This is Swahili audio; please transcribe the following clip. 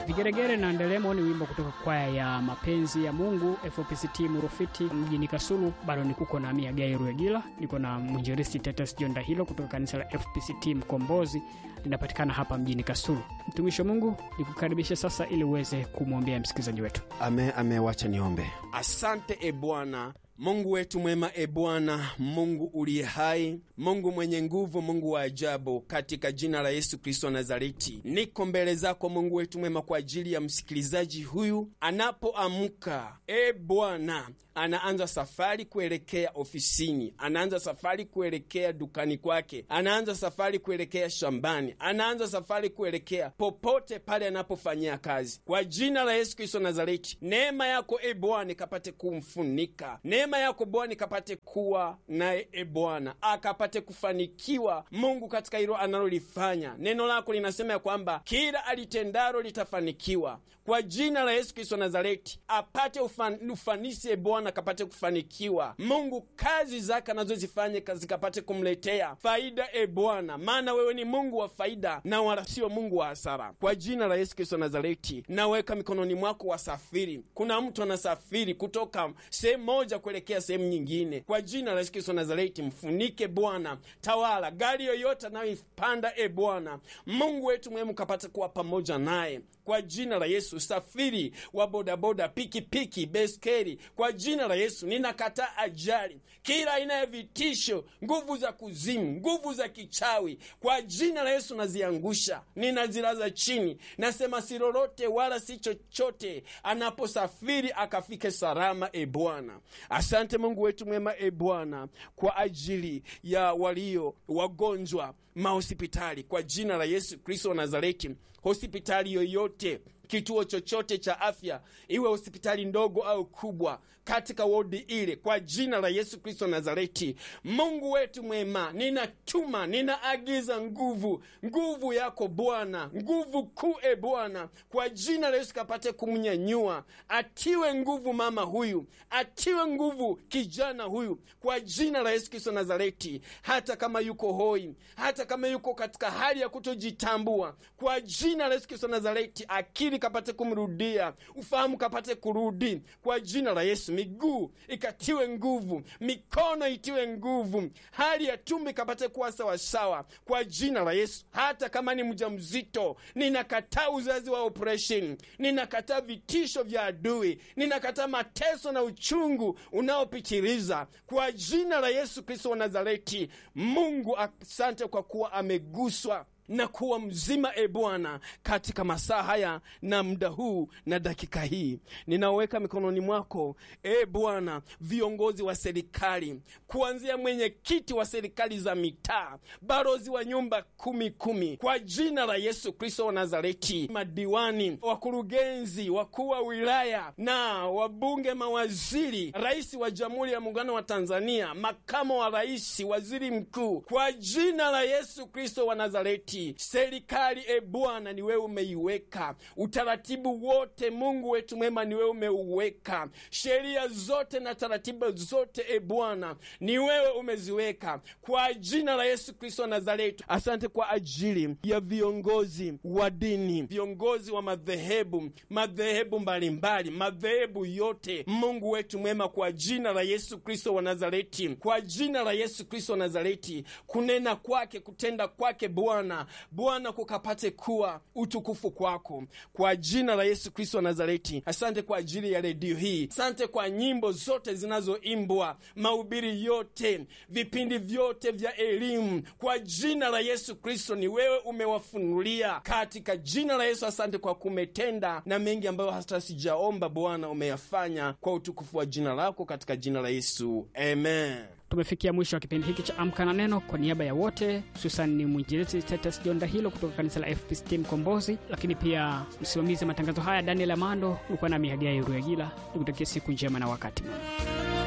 Vigeregere na Ndelemo ni wimbo kutoka kwaya ya mapenzi ya Mungu FPCT Murufiti mjini Kasulu. Bado ni kuko na Mia Gai Ruegila, niko na mwinjilisti Tetes Jonda hilo kutoka kanisa la FPCT Mkombozi, linapatikana hapa mjini Kasulu. Mtumishi wa Mungu, nikukaribisha sasa ili uweze kumwombea msikilizaji wetu. Ame, ame, wacha niombe. Asante e Bwana Mungu wetu mwema, e Bwana Mungu uliye hai, Mungu mwenye nguvu, Mungu wa ajabu, katika jina la Yesu Kristo wa Nazareti, niko mbele zako Mungu wetu mwema kwa ajili ya msikilizaji huyu anapoamka. E Bwana, anaanza safari kuelekea ofisini, anaanza safari kuelekea dukani kwake, anaanza safari kuelekea shambani, anaanza safari kuelekea popote pale anapofanyia kazi. Kwa jina la Yesu Kristo wa Nazareti, neema yako e Bwana ikapate kumfunika neema yako Bwana ikapate kuwa naye, e Bwana akapate kufanikiwa Mungu katika hilo analolifanya. Neno lako linasema ya kwamba kila alitendalo litafanikiwa. Kwa jina la Yesu Kristo Nazareti apate ufan, ufanisi e Bwana akapate kufanikiwa Mungu, kazi zake anazozifanya zikapate kumletea faida e Bwana, maana wewe ni Mungu wa faida na wala sio Mungu wa hasara. Kwa jina la Yesu Kristo Nazareti naweka mikononi mwako wasafiri. Kuna mtu anasafiri kutoka sehemu moja kuelekea sehemu nyingine. Kwa jina la Yesu Kristo Nazareti, mfunike Bwana, tawala gari yoyote anayoipanda e Bwana Mungu wetu mwema, kapata kuwa pamoja naye kwa jina la Yesu. Safiri wa bodaboda, pikipiki, beskeri, kwa jina la Yesu ninakataa ajali, kila aina ya vitisho, nguvu za kuzimu, nguvu za kichawi, kwa jina la Yesu naziangusha, ninazilaza chini. Nasema si lolote wala si chochote, anaposafiri akafike salama. E Bwana, asante Mungu wetu mwema, e Bwana, kwa ajili ya walio wagonjwa mahospitali, kwa jina la Yesu Kristo wa Nazareti, hospitali yoyote kituo chochote cha afya, iwe hospitali ndogo au kubwa, katika wodi ile, kwa jina la Yesu Kristo Nazareti, Mungu wetu mwema, ninatuma ninaagiza nguvu, nguvu yako Bwana, nguvu kuu e Bwana, kwa jina la Yesu kapate kumnyanyua, atiwe nguvu mama huyu, atiwe nguvu kijana huyu, kwa jina la Yesu Kristo Nazareti, hata kama yuko hoi, hata kama yuko katika hali ya kutojitambua, kwa jina la Yesu Kristo Nazareti, akili kapate kumrudia, ufahamu kapate kurudi kwa jina la Yesu. Miguu ikatiwe nguvu, mikono itiwe nguvu, hali ya tumbo ikapate kuwa sawasawa kwa jina la Yesu. Hata kama ni mjamzito, ninakataa uzazi wa operation, ninakataa vitisho vya adui, ninakataa mateso na uchungu unaopitiliza kwa jina la Yesu Kristo wa Nazareti. Mungu, asante kwa kuwa ameguswa na kuwa mzima e Bwana, katika masaa haya na muda huu na dakika hii, ninaweka mikononi mwako e Bwana, viongozi wa serikali, kuanzia mwenyekiti wa serikali za mitaa, barozi wa nyumba kumi kumi, kwa jina la Yesu Kristo wa Nazareti, madiwani, wakurugenzi, wakuu wa wilaya na wabunge, mawaziri, rais wa Jamhuri ya Muungano wa Tanzania, makamo wa rais, waziri mkuu, kwa jina la Yesu Kristo wa Nazareti serikali e Bwana, ni wewe umeiweka utaratibu wote. Mungu wetu mwema, ni wewe umeuweka sheria zote na taratibu zote e Bwana, ni wewe umeziweka kwa jina la Yesu Kristo wa Nazareti. Asante kwa ajili ya viongozi wa dini, viongozi wa madhehebu, madhehebu mbalimbali, madhehebu yote. Mungu wetu mwema, kwa jina la Yesu Kristo wa Nazareti, kwa jina la Yesu Kristo wa Nazareti, kunena kwake, kutenda kwake Bwana Bwana kukapate kuwa utukufu kwako kwa jina la Yesu Kristo wa Nazareti. Asante kwa ajili ya redio hii, asante kwa nyimbo zote zinazoimbwa, mahubiri yote, vipindi vyote vya elimu, kwa jina la Yesu Kristo ni wewe umewafunulia katika jina la Yesu. Asante kwa kumetenda na mengi ambayo hata sijaomba, Bwana umeyafanya kwa utukufu wa jina lako, katika jina la Yesu, amen. Tumefikia mwisho wa kipindi hiki cha Amka na Neno. Kwa niaba ya wote, hususan ni mwinjilisti Titus Jonda hilo kutoka kanisa la FPCT Mkombozi, lakini pia msimamizi wa matangazo haya Daniel Amando, ulikuwa nami Hagai Ruagila, nikutakia siku njema na wakati mwema.